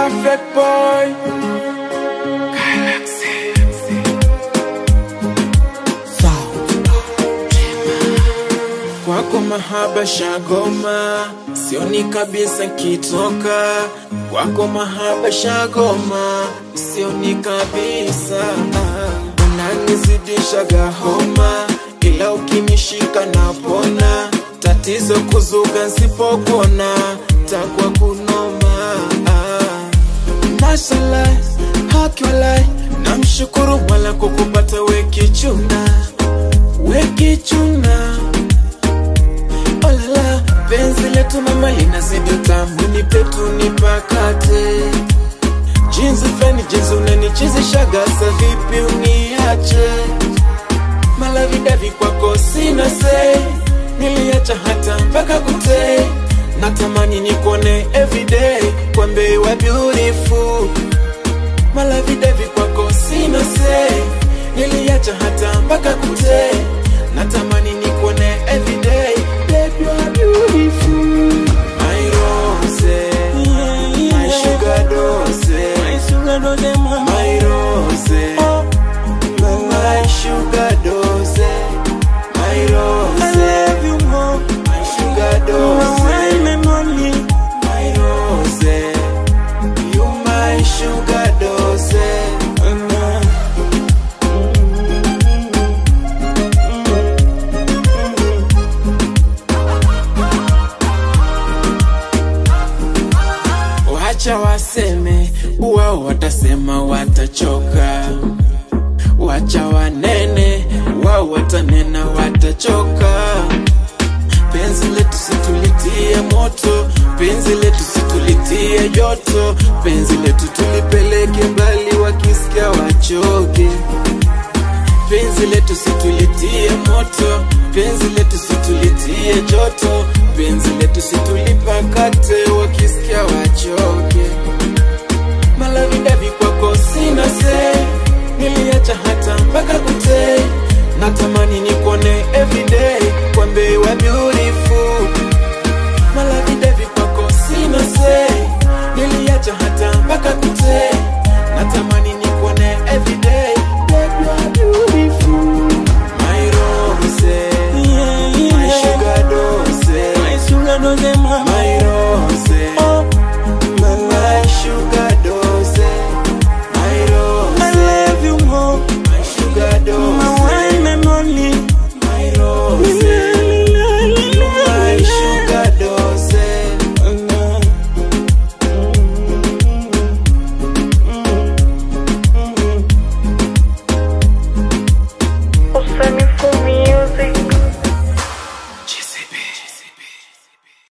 Perfect boy. Galaxy. Kwako mahaba shagoma, sioni kabisa kitoka. Kwako mahaba shagoma, sioni kabisa. Unanizidishaga homa, ila ukinishika napona. Tatizo kuzuga nsipopona, takwa kunoma. Mashallah, hakiwalai, namshukuru Mola kukupata wekichuna, wekichuna Olala, penzi letu mama linazidi utamu, nipe tu nipakate. Jinsi fani, jinsi unanichezeshaga, sa vipi uniache? Malavidavi kwako sina say, niliacha hata mpaka kute. Natamani nikuone everyday, kwambe you are beautiful. Malavidavi kwako sina say, niliacha hata mpaka kute. Natamani nikuone everyday, baby you are beautiful. My rose, my sugar dose, my rose, my sugar dose, my rose, my sugar dose, my rose, you my sugar dose. Wacha waseme, wao watasema watachoka. Wacha wanene, wao watanena watachoka. Penzi letu situlitie moto, penzi letu situlitie joto, penzi letu tulipeleke mbali, wakisikia wachoke. Penzi letu situlitie moto, penzi letu situlitie joto, penzi letu situlipakate, wakisikia wachoke. Malavidavi kwako sina se,